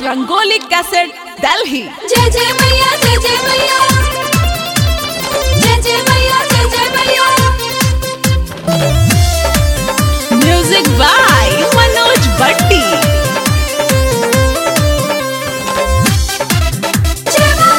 rangoli cassette Delhi जय जय मैया जय जय मैया जय जय मैया जय जय मैया म्यूजिक बाय मनोज भट्टी जय मां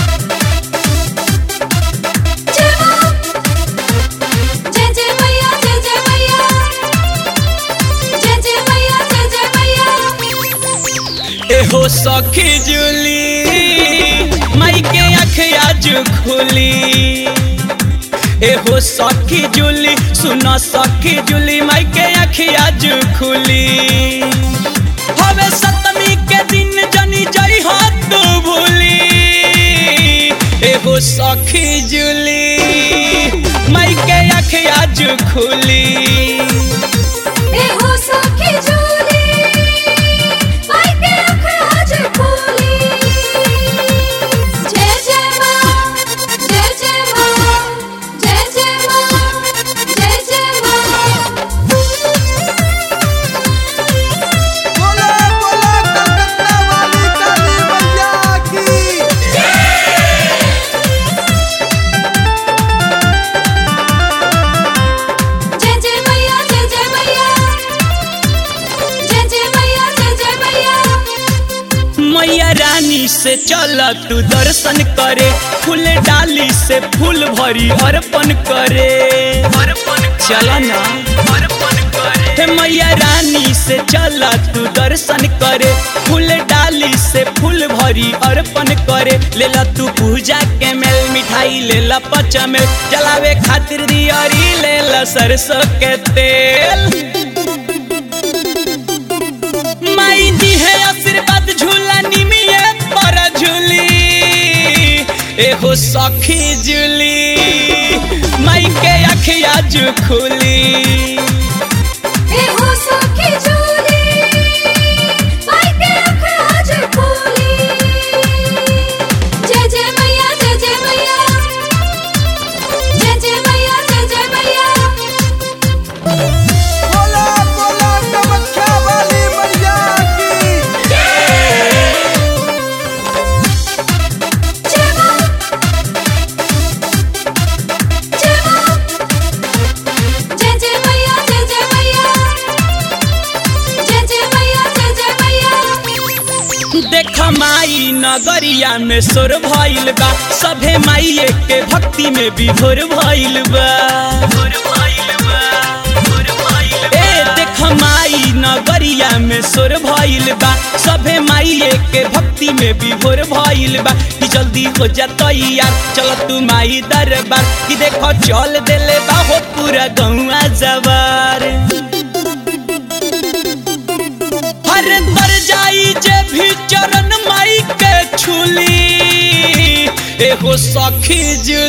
जय मां जय जय मैया जय जय मैया जय जय मैया जय जय मैया एहो सखी जुली माई के आँख आज खुली एहो सखी जुली सुनो सखी जुली माई के आँख आज खुली हवे सप्तमी के दिन जनी जई हो तू भूली एहो सखी जुली माई के आँख आज खुली ए हो सखी झूली माई के आँख आज खोली जय जय मां जय जय मां जय जय मां जय जय मां बोला बोला कलकत्ता वाली काली मैया की जय जय मैया जय जय मैया जय जय मैया जय जय मैया मैया रानी से चल तू दर्शन करे फूल डाली से फूल भरी अर्पण करे चल ना हे मैया रानी से चल तू दर्शन करे फूल डाली से फूल भरी अर्पण करे लेला तू पूजा के मेल मिठाई लेला पचमेल जलावे खातिर दियरी लेला सरसों के तेल माई दी है आशीर्वाद झूला निमिये पर झूली एहो सखी जुली माई के अखिया जु खुली ए हो सखी झूली माई के आँख आज खोली जय जय मैया जय जय मैया जय जय मैया जय जय मैया बोला बोला कामाख्या वाली मैया की जय मां जय मां जय जय मैया जय जय मैया जय जय मैया जय जय मैया देख माई नगरिया में सोर भइल बा सभे माई के भक्ति में विभोर भइल बा ए देख माई नगरिया में सोर भइल बा सभे माई के भक्ति में विभोर भइल बा कि जल्दी हो जा तैयार चल तू माई दरबार कि देखो चल देले बा हो पूरा गौआ जवार हर दर जाई जे भी चरण माई के छुली एहो सखी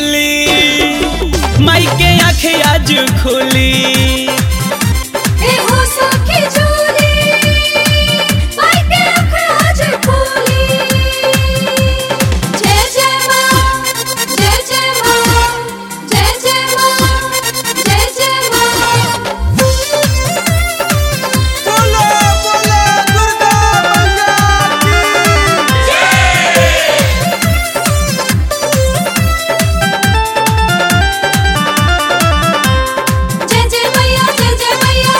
जुली माई के आँखें आज खुली ए हो सखी झूली माई के आँख आज खोली जय जय मां जय जय मां जय जय मां जय जय मां बोला बोला दुर्गा मैया की जय जय मैया जय जय मैया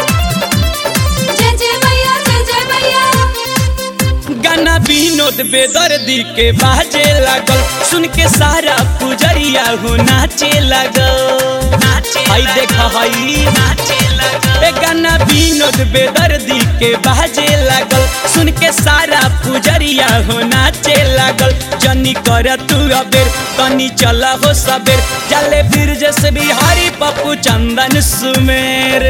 जय जय मैया जय जय मैया गाना विनोद बेदर्दी के बाजे लागल सुन के सारा पुजरिया हो नाचे लागल हई देख हई ए गाना विनोद बेदर्दी के बाजे लागल सुन के सारा पुजरिया हो नाचे लागल जनी कर तू अबेर तनी चला हो सबेर चले फिर जैसे बिहारी पप्पू चंदन सुमेर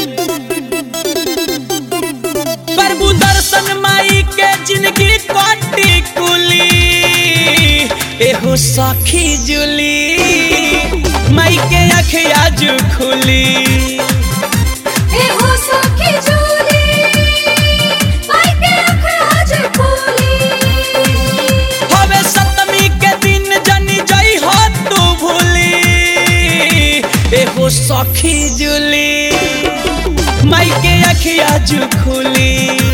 प्रभु दर्शन माई के जिंदगी कोटी कुली एहो सखी जुली माई के आँखें आज खुली ए हो सखी झूली माई के आँख आज खोली हवे सप्तमी के दिन जनी जई हो तू भूली एहो सखी जुली माई के अखिया जु खुली